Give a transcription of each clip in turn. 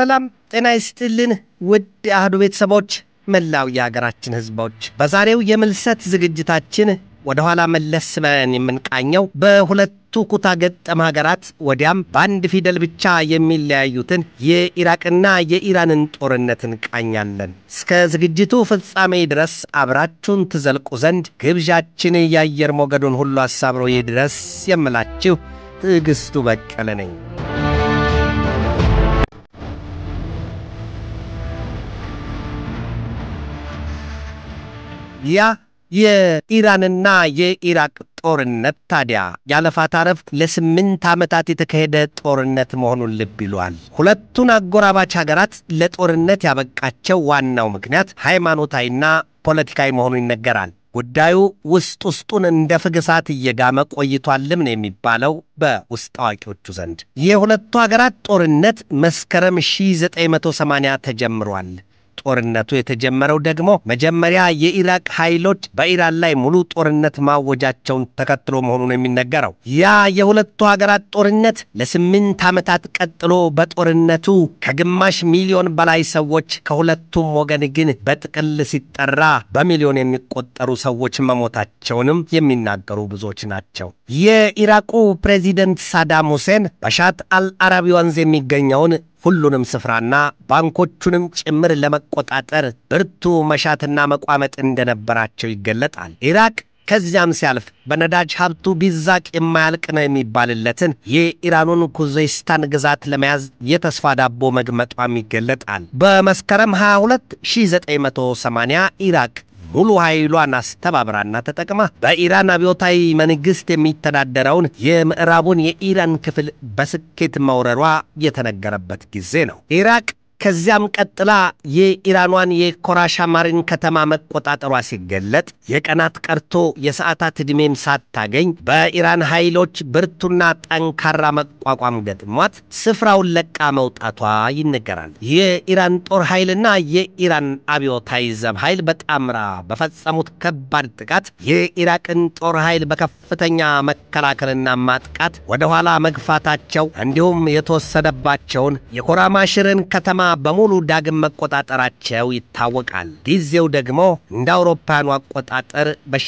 ሰላም ጤና ይስጥልን ውድ የአህዱ ቤተሰቦች፣ መላው የሀገራችን ሕዝቦች፣ በዛሬው የምልሰት ዝግጅታችን ወደ ኋላ መለስ ብለን የምንቃኘው በሁለቱ ኩታ ገጠም ሀገራት ወዲያም በአንድ ፊደል ብቻ የሚለያዩትን የኢራቅና የኢራንን ጦርነት እንቃኛለን። እስከ ዝግጅቱ ፍጻሜ ድረስ አብራችሁን ትዘልቁ ዘንድ ግብዣችን የአየር ሞገዱን ሁሉ አሳብሮ ይድረስ የምላችሁ ትዕግስቱ በቀለ ነኝ። ያ የኢራንና የኢራቅ ጦርነት ታዲያ ያለፋታ ረፍት ለስምንት ዓመታት የተካሄደ ጦርነት መሆኑን ልብ ይሏል። ሁለቱን አጎራባች ሀገራት ለጦርነት ያበቃቸው ዋናው ምክንያት ሃይማኖታዊና ፖለቲካዊ መሆኑ ይነገራል። ጉዳዩ ውስጥ ውስጡን እንደ ፍግ እሳት እየጋመ ቆይቷልም ነው የሚባለው በውስጥ አዋቂዎቹ ዘንድ። የሁለቱ ሀገራት ጦርነት መስከረም 1980 ተጀምሯል። ጦርነቱ የተጀመረው ደግሞ መጀመሪያ የኢራቅ ኃይሎች በኢራን ላይ ሙሉ ጦርነት ማወጃቸውን ተከትሎ መሆኑን የሚነገረው ያ የሁለቱ ሀገራት ጦርነት ለስምንት ዓመታት ቀጥሎ በጦርነቱ ከግማሽ ሚሊዮን በላይ ሰዎች ከሁለቱም ወገን ግን በጥቅል ሲጠራ በሚሊዮን የሚቆጠሩ ሰዎች መሞታቸውንም የሚናገሩ ብዙዎች ናቸው። የኢራቁ ፕሬዚደንት ሳዳም ሁሴን በሻት አልአረቢ ወንዝ የሚገኘውን ሁሉንም ስፍራና ባንኮቹንም ጭምር ለመቆጣጠር ብርቱ መሻትና መቋመጥ እንደነበራቸው ይገለጣል። ኢራቅ ከዚያም ሲያልፍ በነዳጅ ሀብቱ ቢዛቅ የማያልቅ ነው የሚባልለትን የኢራኑን ኩዜስታን ግዛት ለመያዝ የተስፋ ዳቦ መግመጧም ይገለጣል። በመስከረም 22 1980 ኢራቅ ሙሉ ኃይሏን አስተባብራና ተጠቅማ በኢራን አብዮታዊ መንግሥት የሚተዳደረውን የምዕራቡን የኢራን ክፍል በስኬት መውረሯ የተነገረበት ጊዜ ነው። ኢራቅ ከዚያም ቀጥላ የኢራኗን የኮራሻማሪን ከተማ መቆጣጠሯ ሲገለጥ የቀናት ቀርቶ የሰዓታት ዕድሜም ሳታገኝ በኢራን ኃይሎች ብርቱና ጠንካራ መቋቋም ገጥሟት ስፍራውን ለቃ መውጣቷ ይነገራል። የኢራን ጦር ኃይልና የኢራን አብዮታዊ ዘብ ኃይል በጣምራ በፈጸሙት ከባድ ጥቃት የኢራቅን ጦር ኃይል በከፍተኛ መከላከልና ማጥቃት ወደ ኋላ መግፋታቸው እንዲሁም የተወሰደባቸውን የኮራማሽርን ከተማ በሙሉ ዳግም መቆጣጠራቸው ይታወቃል። ጊዜው ደግሞ እንደ አውሮፓውያኑ አቆጣጠር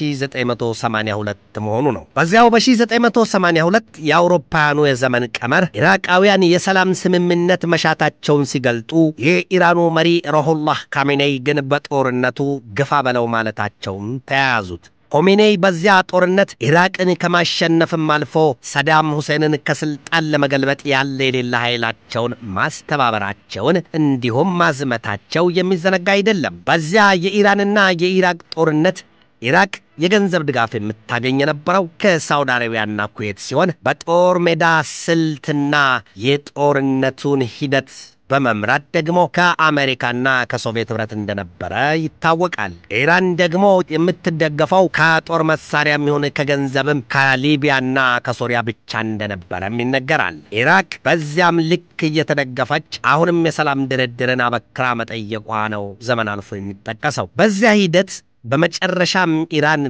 በ1982 መሆኑ ነው። በዚያው በ1982 የአውሮፓውያኑ የዘመን ቀመር ኢራቃውያን የሰላም ስምምነት መሻታቸውን ሲገልጡ፣ የኢራኑ መሪ ሮሁላህ ካሜኔይ ግን በጦርነቱ ግፋ በለው ማለታቸውን ተያያዙት። ሆሜኔይ በዚያ ጦርነት ኢራቅን ከማሸነፍም አልፎ ሰዳም ሁሴንን ከስልጣን ለመገልበጥ ያለ የሌለ ኃይላቸውን ማስተባበራቸውን እንዲሁም ማዝመታቸው የሚዘነጋ አይደለም። በዚያ የኢራንና የኢራቅ ጦርነት ኢራቅ የገንዘብ ድጋፍ የምታገኝ የነበረው ከሳውዲ አረቢያና ኩዌት ሲሆን በጦር ሜዳ ስልትና የጦርነቱን ሂደት በመምራት ደግሞ ከአሜሪካና ከሶቪየት ኅብረት እንደነበረ ይታወቃል። ኢራን ደግሞ የምትደገፈው ከጦር መሳሪያ የሚሆን ከገንዘብም ከሊቢያና ከሶሪያ ብቻ እንደነበረም ይነገራል። ኢራቅ በዚያም ልክ እየተደገፈች አሁንም የሰላም ድርድርን አበክራ መጠየቋ ነው ዘመን አልፎ የሚጠቀሰው። በዚያ ሂደት በመጨረሻም ኢራን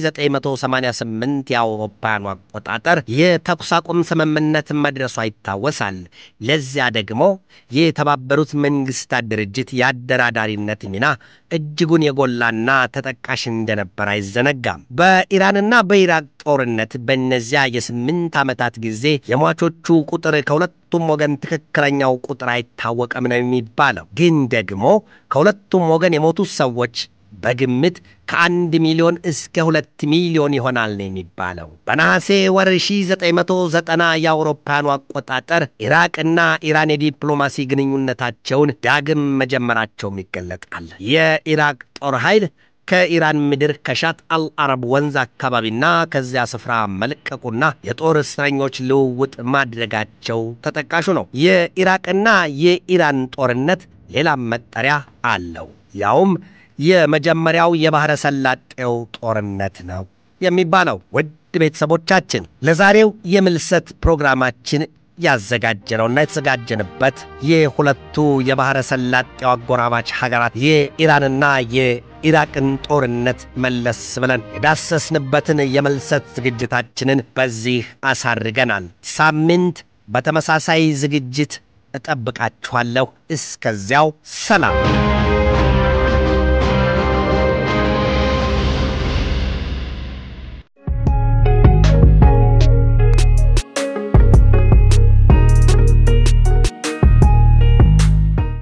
በ1988 የአውሮፓውያኑ አቆጣጠር የተኩስ አቁም ስምምነት መድረሷ ይታወሳል። ለዚያ ደግሞ የተባበሩት መንግስታት ድርጅት የአደራዳሪነት ሚና እጅጉን የጎላና ተጠቃሽ እንደነበር አይዘነጋም። በኢራንና በኢራቅ ጦርነት በእነዚያ የስምንት ዓመታት ጊዜ የሟቾቹ ቁጥር ከሁለቱም ወገን ትክክለኛው ቁጥር አይታወቅም ነው የሚባለው። ግን ደግሞ ከሁለቱም ወገን የሞቱት ሰዎች በግምት ከአንድ ሚሊዮን እስከ ሁለት ሚሊዮን ይሆናል ነው የሚባለው። በነሐሴ ወር 1990 የአውሮፓውያኑ አቆጣጠር ኢራቅና ኢራን የዲፕሎማሲ ግንኙነታቸውን ዳግም መጀመራቸውም ይገለጣል። የኢራቅ ጦር ኃይል ከኢራን ምድር ከሻት አልአረብ ወንዝ አካባቢና ከዚያ ስፍራ መልቀቁና የጦር እስረኞች ልውውጥ ማድረጋቸው ተጠቃሹ ነው። የኢራቅና የኢራን ጦርነት ሌላም መጠሪያ አለው። ያውም የመጀመሪያው የባሕረ ሰላጤው ጦርነት ነው የሚባለው። ውድ ቤተሰቦቻችን ለዛሬው የምልሰት ፕሮግራማችን ያዘጋጀነውና የተዘጋጀንበት የሁለቱ የባሕረ ሰላጤው አጎራባች ሀገራት የኢራንና የኢራቅን ጦርነት መለስ ብለን የዳሰስንበትን የምልሰት ዝግጅታችንን በዚህ አሳርገናል። ሳምንት በተመሳሳይ ዝግጅት እጠብቃችኋለሁ። እስከዚያው ሰላም